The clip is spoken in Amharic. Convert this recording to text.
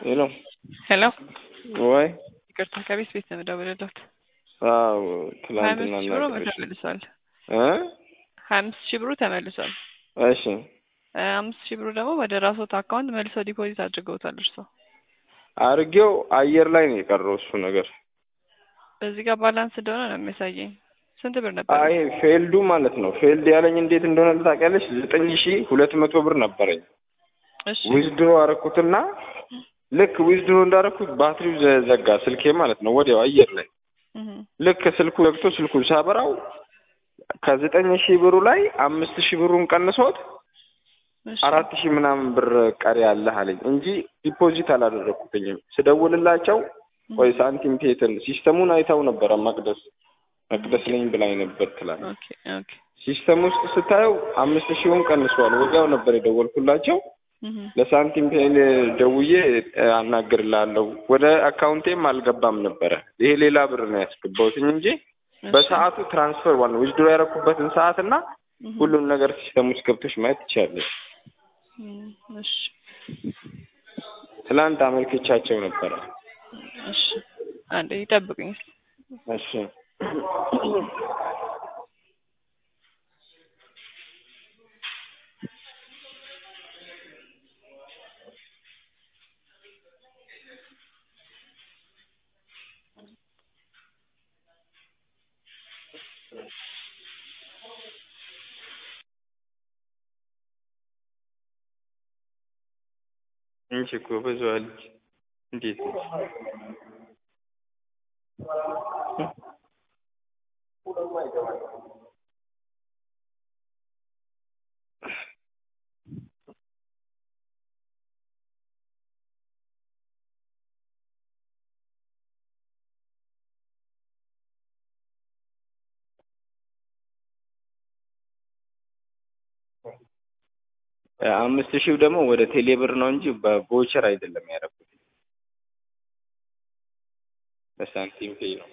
ሄሎ ሄሎ ወይ ይቅርታ ከቤት ቤት ነው የምደውልልዎት። አዎ ሀያ አምስት ትላንትና ሺህ ብሩ ነገረች ተመልሷል። እ ሀያ አምስት ሺህ ብሩ ተመልሷል። እሺ ሀያ አምስት ሺህ ብሩ ደግሞ ወደ ራስዎት አካውንት መልሰው ዲፖዚት አድርገውታል እርሶ። አርጌው አየር ላይ ነው የቀረው እሱ ነገር። እዚህ ጋር ባላንስ እንደሆነ ነው የሚያሳየኝ። ስንት ብር ነበር? አይ ፌልዱ ማለት ነው። ፌልድ ያለኝ እንዴት እንደሆነ ታውቂያለሽ? ዘጠኝ ሺህ ሁለት መቶ ብር ነበረኝ። እሺ ዊዝድሮ አረኩትና ልክ ዊዝድሮ እንዳረኩት ባትሪው ዘ- ዘጋ ስልኬ ማለት ነው ወዲያው አየር ላይ እህ ልክ ስልኩ ዘግቶ ስልኩን ሳበራው ከዘጠኝ ሺህ ብሩ ላይ አምስት ሺህ ብሩን ቀንሶት እሺ አራት ሺህ ምናምን ብር ቀሪ አለህ አለኝ እንጂ ዲፖዚት አላደረኩትኝም። ስደውልላቸው ቆይ ሳንቲም ቴትን ሲስተሙን አይታው ነበረ መቅደስ መቅደስ ነኝ ብላኝ ነበር ትላለች። ኦኬ ኦኬ ሲስተም ውስጥ ስታየው አምስት ሺውን ቀንሷል። ወዲያው ነበር የደወልኩላቸው እህ ለሳንቲም ፔን ደውዬ እ፣ አናግርልሃለሁ ወደ አካውንቴም አልገባም ነበረ። ይሄ ሌላ ብር ነው ያስገባሁትኝ እንጂ እሺ በሰዓቱ ትራንስፈር ዋና ዊዝድሮ ያደረኩበትን ሰዓት እና እህ ሁሉም ነገር ሲስተም ውስጥ ገብቶች ማየት ትችላለች። እም፣ እሺ ትላንት አመልክቻቸው ነበረ። እሺ አንዴ ይጠብቁኝ። እሺ እንቺ እኮ ብዙ አለች። እንዴት ነው? አምስት ሺህ ደግሞ ወደ ቴሌብር ነው እንጂ በቮቸር አይደለም ያደረኩት በሳንቲም ፔይ ነው።